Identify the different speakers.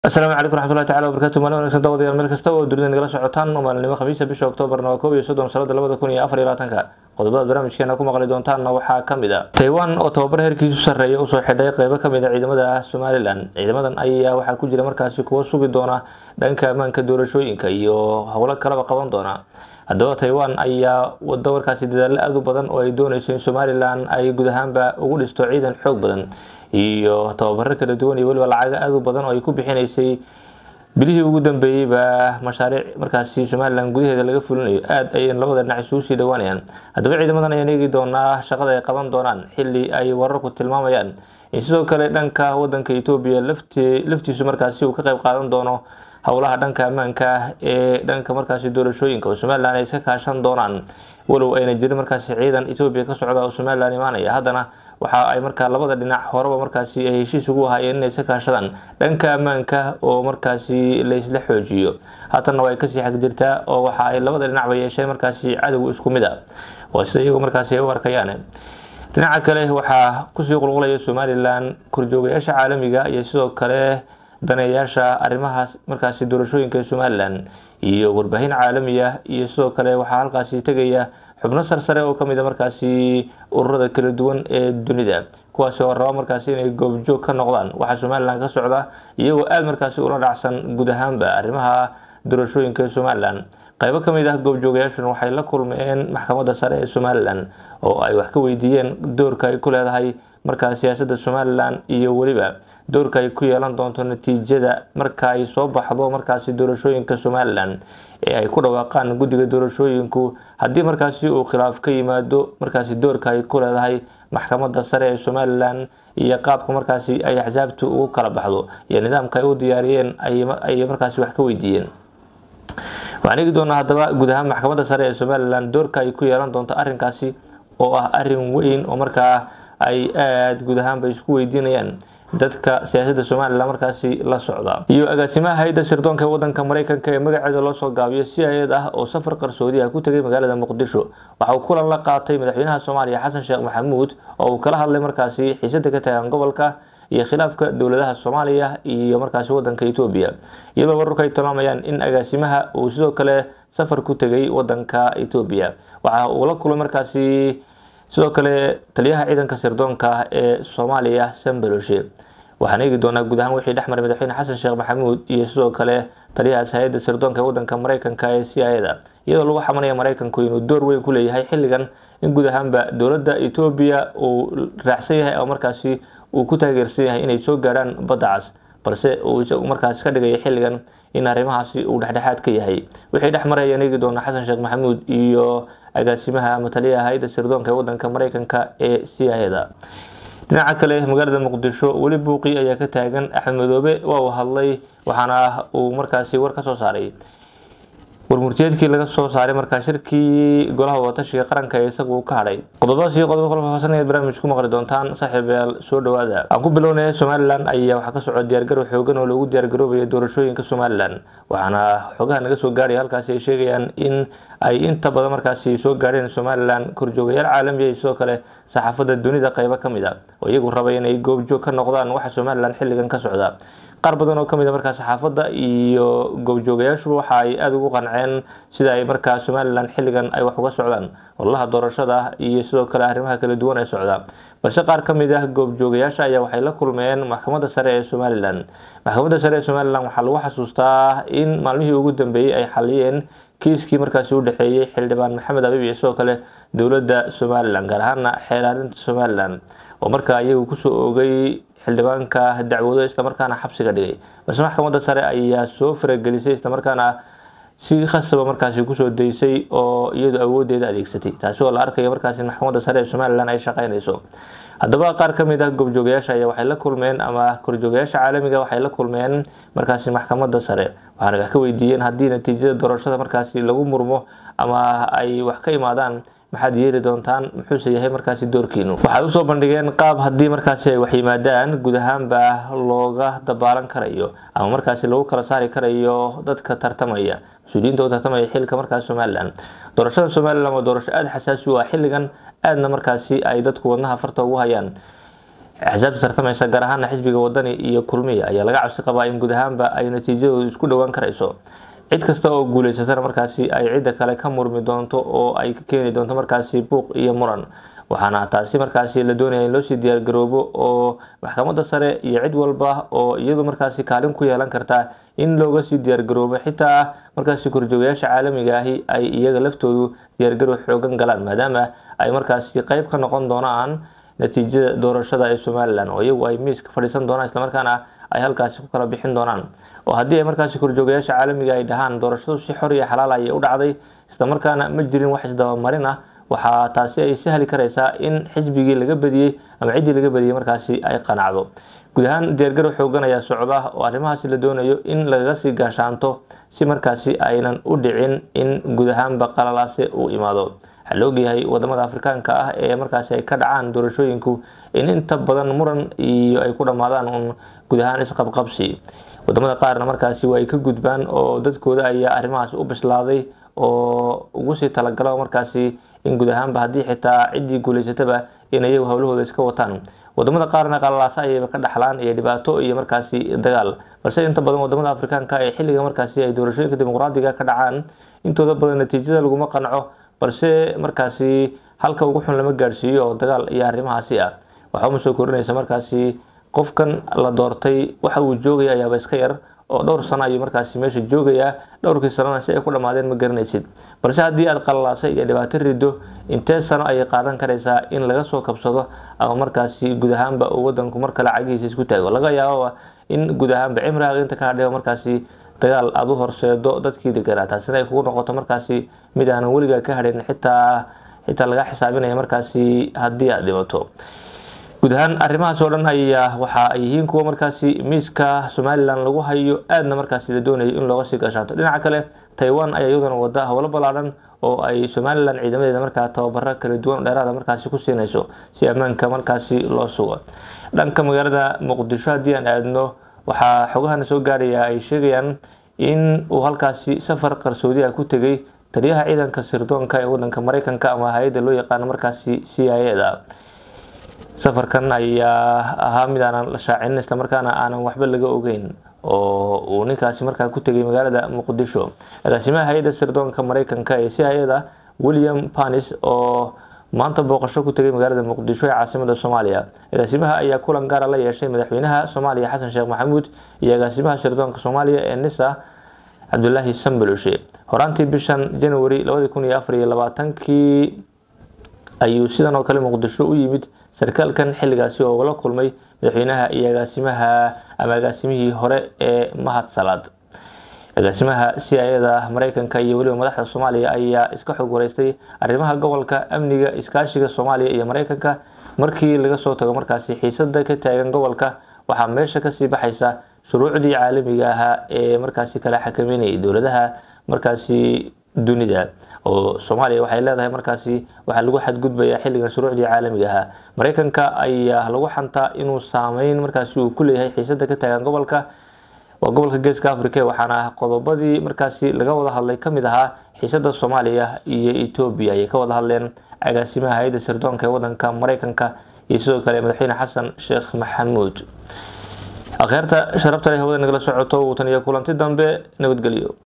Speaker 1: asalaamu calaykum raxmatullahi tacala wabarakatu maalin wanagsan dawadayaal meel kasta oo dunida nagala socotaan oo maalinimo khamiisa bisha oktoobarna waa koob iyo soddon sanada labada kun iyo afar iyo labaatanka qodobada barnaamijkeena ku maqli doontaanna waxaa ka mid a taiwan oo tababar heerkiisu sarreeya usoo xidhay qeybo ka mid a ciidamada somalilan ciidamadan ayaa waxaa ku jira markaasi kuwo sugi doona dhanka ammaanka doorashooyinka iyo howlo kalaba qaban doona haddaba taiwan ayaa wado markaasi dadaalo aada u badan oo ay dooneyso in somalilan ay guud ahaanba ugu dhisto ciidan xoog badan iyo tababaro kala duwan iyo weliba lacago aada u badan oo ay ku bixinaysay bilihii ugu dambeeyeyba mashaariic markaasi somalilan gudaheeda laga fulinayo aada ayay labada dhinac isugu sii dhawaanayaan haddaba ciidamadan ayaan eegi doonaa shaqada ay qaban doonaan xilli ay wararku tilmaamayaan in sidoo kale dhanka wadanka etoobiya lafti laftiisu markaasi uu ka qayb qaadan doono howlaha dhanka ammaanka ee dhanka markaasi doorashooyinka oo somalilan ay iska kaashan doonaan walow ayna jirin markaasi ciidan etoobiya ka socda oo somalilan imaanaya haddana waxa ay markaa labada dhinac horeba markaasi ay heshiis ugu haayeen inay iska kaashadaan dhanka ammaanka oo markaasi laysla xoojiyo haatanna way kasii xag jirtaa oo waxa ay labada dhinacba yeesheen markaasi cadow isku mid a waa sida iyagu markaasi ay u arkayaan dhinaca kale waxaa kusii qulqulaya somalilan korjoogayaasha caalamiga iyo sidoo kale daneeyaasha arrimahaas markaasi doorashooyinka ee somalilan iyo warbaahin caalamiya iyo sidoo kale waxaa halkaasi tegaya xubno sarsare oo kamid a markaasi ururada kala duwan ee dunida kuwaasi oo raba markaasi inay goobjoog ka noqdaan waxaa somalilan ka socda iyagoo aada markaasi ula dhacsan guud ahaanba arrimaha doorashooyinka ee somalilan qaybo kamid ah goobjoogayaashuna waxay la kulmeen maxkamadda sare ee somalilan oo ay wax ka weydiiyeen doorka ay ku leedahay markaa siyaasada somalilan iyo weliba doorka ay ku yeelan doonto natiijada marka ay soo baxdo markaasi doorashooyinka somalilan ee ay ku dhawaaqaan guddiga doorashooyinku haddii markaasi uu khilaaf ka yimaado markaasi doorka ay ku leedahay maxkamadda sare ee somalilan iyo qaabka markaasi ay axsaabtu ugu kala baxdo iyo nidaamka ay u diyaariyeen ayay markaasi wax ka weydiiyeen waxaan eegi doonaa haddaba guud ahaan maxkamadda sare ee somalilan doorka ay ku yeelan doonto arrinkaasi oo ah arrin weyn oo markaa ay aada guud ahaanba isku weydiinayaan dadka siyaasadda somalilan markaasi la socda iyo agaasimaha hay-adda sirdoonka ee wadanka mareykanka ee magaceeda loo soo gaabiyo si hay-ad ah oo safar qarsoodi ah ku tegay magaalada muqdisho waxa uu kulan la qaatay madaxweynaha soomaaliya xasan sheekh maxamuud oo uu kala hadlay markaasi xiisada ka tagan gobolka iyo khilaafka dowladaha soomaaliya iyo markaasi wadanka etoobiya iyadoo wararku ay tilmaamayaan in agaasimaha uu sidoo kale safar ku tegay wadanka etoobiya waxa uu la kulmay markaasi sidoo kale taliyaha ciidanka sirdoonka ee soomaaliya sambaloshe waxaan eegi doonaa guud ahaan wixii dhexmaray madaxweyne xasan sheekh maxamuud iyo sidoo kale taliyahaas hay-adda sirdoonka ee wadanka mareykanka ee c i da iyadoo lagu xamanaya mareykanku inuu door weyn ku leeyahay xilligan in guud ahaanba dowladda etoobiya uu raacsan yahay oo markaasi uu ku taageersan yahay inay soo gaarhaan badda cas balse uu isagu markaasi ka dhigaya xilligan in arrimahaasi uu dhexdhexaad ka yahay wixii dhex maray ayaan eegi doonaa xasan sheekh maxamuud iyo agaasimaha ama taliyaha hay-adda sirdoonka ee wadanka mareykanka ee c i da dhinaca kale magaalada muqdisho weli buuqi ayaa ka taagan axmed madoobe waa uu hadlay waxaana uu markaasi war ka soo saaray warmurtiyeedkii laga soo saaray markaa shirkii golaha wadatashiga qaranka ee isagu uu ka hadhay qodobadaas iyo qodobo kala faahfaahsan ayaad barnaamij ku maqli doontaan saaxiibayaal soo dhawaada aan ku bilownaya somalilan ayaa waxaa ka socda diyaargarow xoogan oo loogu diyaargaroobaya doorashooyinka somalilan waxaana xogaha naga soo gaaraya halkaasi ay sheegayaan in ay inta badan markaasi soo gaadheen somalilan korjoogayaal caalamiya iyo sidoo kale saxaafadda dunida qeybo ka mid a oo iyagu raba inay goobjoog ka noqdaan waxa somalilan xilligan ka socda qaar badan oo kamid a markaa saxaafadda iyo goobjoogayaashuba waxa ay aada ugu qanceen sida ay markaa somalilan xilligan ay wax uga socdaan ololaha doorashada iyo sidoo kale arrimaha kala duwan ee socda balse qaar ka mid ah goobjoogayaasha ayaa waxay la kulmeen maxkamadda sare ee somalilan maxkamadda sare ee somalilan waxaa lagu xasuustaa in maalmihii ugu dambeeyey ay xaliyeen kiiskii markaasi u dhexeeyey xildhibaan maxamed abib iyo sidoo kale dowladda somalilan gaar ahaana xeelaarinta somalilan oo markaa iyagu kusoo oogay xildhibaanka dacwado islamarkaana xabsiga dhigay balse maxkamadda sare ayaa soo faragelisay islamarkaana si khasaba markaasi kusoo daysay oo iyadu awoodeeda adeegsatay taasi oo la arkayo markaasi maxkamadda sare ee somalilan ay shaqeynayso haddaba qaar ka mid ah goobjoogayaasha ayaa waxay la kulmeen ama korjoogayaasha caalamiga waxay la kulmeen markaasi maxkamadda sare waxaana wax ka weydiiyeen haddii natiijada doorashada markaasi lagu murmo ama ay wax ka imaadaan maxaad yeeli doontaan muxuuse yahay markaasi doorkiinu waxay usoo bandhigeen qaab haddii markaasi ay wax yimaadaan guud ahaanba looga dabaalan karayo ama markaasi lagu kala saari karayo dadka tartamaya mas-uuliyiinta u tartamaya xilka markaasi somalilan doorashada somalilan waa doorasho aada xasaasi u ah xilligan aadna markaasi ay dadku wadnaha farta ugu hayaan axsaabta tartamaysa gaar ahaana xisbiga wadani iyo kulmiya ayaa laga cabsi qabaa in guud ahaanba ay natiijadoodu isku dhowaan karayso cid kasta oo guuleysatana markaasi ay cidda kale ka murmi doonto oo ay ka keeni doonto markaasi buuq iyo muran waxaana taasi markaasi la doonaya in loosii diyaargaroobo oo maxkamadda sare iyo cid walba oo iyadu markaasi kaalin ku yeelan karta in looga sii diyaargaroobo xitaa markaasi korjoogayaasha caalamiga ahi ay iyaga laftoodu diyaargarow xoogan galaan maadaama ay markaasi qeyb ka noqon doonaan natiijada doorashada ee somalilan oo iyagu ay miiska fadhiisan doonaan islamarkaana ay halkaasi ku kala bixin doonaan oo haddii ay markaasi korjoogayaasha caalamiga ay dhahaan doorashadu si xor iyo xalaal ayay u dhacday islamarkaana ma jirin wax isdabamarin ah waxaa taasi ay sahli karaysaa in xisbigii laga badiyey ama ciddii laga badiyey markaasi ay qanacdo guud ahaan diyaargarow xoogan ayaa socda oo arrimahaasi la doonayo in lagaga sii gaashaanto si markaasi aynan u dhicin in guud ahaanba qalalaase uu imaado waxaa la ogyahay wadamada afrikaanka ah ee markaasi ay ka dhacaan doorashooyinku in inta badan muran iyo ay ku dhammaadaan un guud ahaan isqabqabsi wadamada qaarna markaasi waa ay ka gudbaan oo dadkooda ayaa arrimahaasi u bislaaday oo ugu sii talagalo markaasi in guud ahaanba haddii xitaa ciddii guuleysataba in iyagu howlahooda iska wataan wadamada qaarna qalalaasa ayayba ka dhaxlaan iyo dhibaato iyo markaasi dagaal balse inta badan wadamada afrikaanka ee xilliga markaasi ay doorashooyinka dimuqraadiga ka dhacaan intooda badan natiijada laguma qanco balse markaasi halka ugu xun lama gaadhsiiyo oo dagaal iyo arrimahaasi ah waxaa uma soo korinaysa markaasi qofkan la doortay waxa uu joogaya ayaaba iska yar oo dhowr sano ayuu markaasi meesha joogayaa dhowrkii sanona si ay ku dhammaadeen ma garanaysid balse haddii aad qalalaasay iyo dhibaato rido intee sano ayay qaadan karaysaa in laga soo kabsado ama markaasi guud ahaanba uu wadanku mar kale cagihiisa isku taago laga yaababa in guud ahaanba cimraaga inta ka hadhiba markaasi dagaal aada u horseedo dadkii deganaa taasina ay kugu noqoto markaasi mid aanan weligaa ka hadhin xitaa xitaa laga xisaabinaya markaasi haddii aad dhimato guud ahaan arrimahaas oo dhan ayaa waxa ay yihiin kuwa markaasi miiska somalilan lagu hayo aadna markaasi la doonayo in looga sii gaashaanto dhinaca kale taiwan ayaa iyaduna wada howlo ballaadhan oo ay somalilan ciidamadeeda markaa tababaro kala duwan dheeraada markaasi ku siinayso si ammaanka markaasi loo sugo dhanka magaalada muqdisho haddii aan aadno waxaa xogahana soo gaadhaya ay sheegayaan in uu halkaasi safar qarsoodi ah ku tegay taliyaha ciidanka sirdoonka ee wadanka mareykanka ama hay-adda loo yaqaano markaasi c i a da safarkan ayaa ahaa mid aanan la shaacinin islamarkaana aanan waxba laga ogeyn oo uu ninkaasi markaa ku tegay magaalada muqdisho agaasimaha hay-adda sirdoonka mareykanka ee c i a da william panis oo maanta booqasho ku tegay magaalada muqdisho ee caasimada soomaaliya agaasimaha ayaa kulan gaara la yeeshay madaxweynaha soomaaliya xasan sheekh maxamuud iyo agaasimaha sirdoonka soomaaliya ee nisa cabdulaahi sambaloshe horaantii bishan january labadi kun iyo afar iyo labaatankii ayuu sidan oo kale muqdisho u yimid sarkaalkan xilligaasi oo la kulmay madaxweynaha iyo agaasimaha ama agaasimihii hore ee mahad salaad agaasimaha c i a da mareykanka iyo weliba madaxda soomaaliya ayaa iska xog wareystay arrimaha gobolka amniga iskaashiga soomaaliya iyo mareykanka markii laga soo tago markaasi xiisada ka taagan gobolka waxaa meesha kasii baxaysa shuruucdii caalamiga ahaa ee markaasi kala xakameynayay dowladaha markaasi dunida oo soomaaliya waxay leedahay markaasi waxaa lagu xadgudbayaa xilligan shuruucdii caalamiga ahaa mareykanka ayaa lagu xantaa inuu saameyn markaasi uu ku leeyahay xiisada ka taagan gobolka waa gobolka geeska africa waxaana qodobadii markaasi laga wada hadlay kamid ahaa xiisada soomaaliya iyo etoobiya ayay ka wada hadleen agaasimaha hay-adda sirdoonka ee wadanka mareykanka iyo sidoo kale madaxweyne xasan sheekh maxamuud akhyaarta sharabta leh hawada nagala socoto watan iyo kulanti dambe nabadgelyo